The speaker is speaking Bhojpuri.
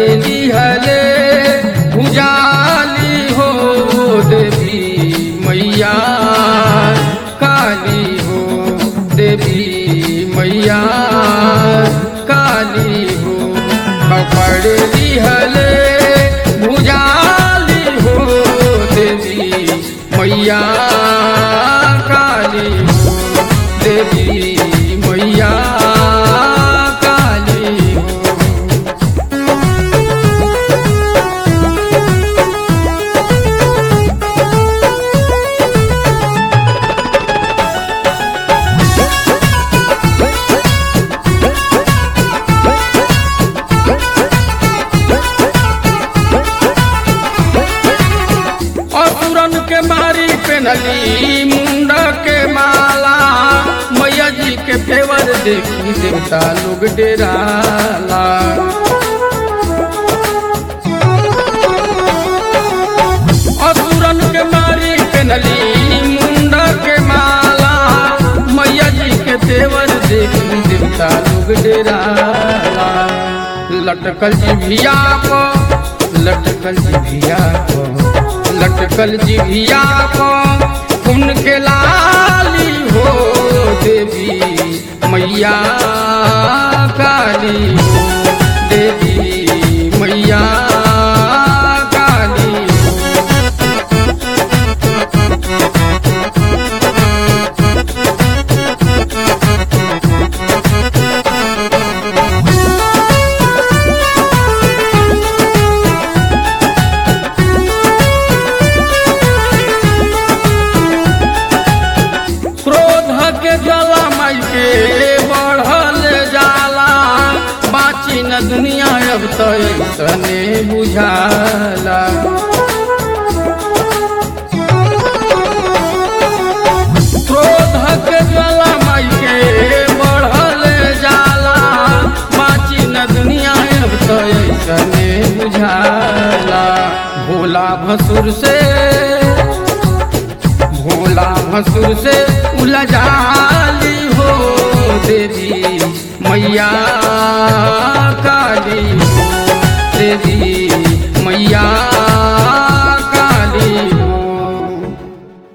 लिहले भुजाली हो देवी मैया काली हो देवी मैया काली हो पकड़ लिहले भुजाली हो देवी मैया काली हो देवी मैया काली हो असुरन के मारी पेनली मुंड के माला मैया जी के फेवर देखी देवता लोग डेराला असुरन के मारी पेनली मुंड के माला मैया जी के फेवर देखी देवता लोग डेराला लटकल जिभिया पर लटकल जिभिया पर लटकल जिभिया पर उनके लाली हो देवी मैया काली हो देवी मैया काली हो क्रोध के जला माई के बढ़ल जाला बाची न दुनिया अब तो तने बुझाला क्रोध के जला माई के बढ़ल जाला बाची न दुनिया अब तो तने बुझाला भोला भसुर से भोला भसुर से उलझाली हो देवी मैया काली हो देवी मैया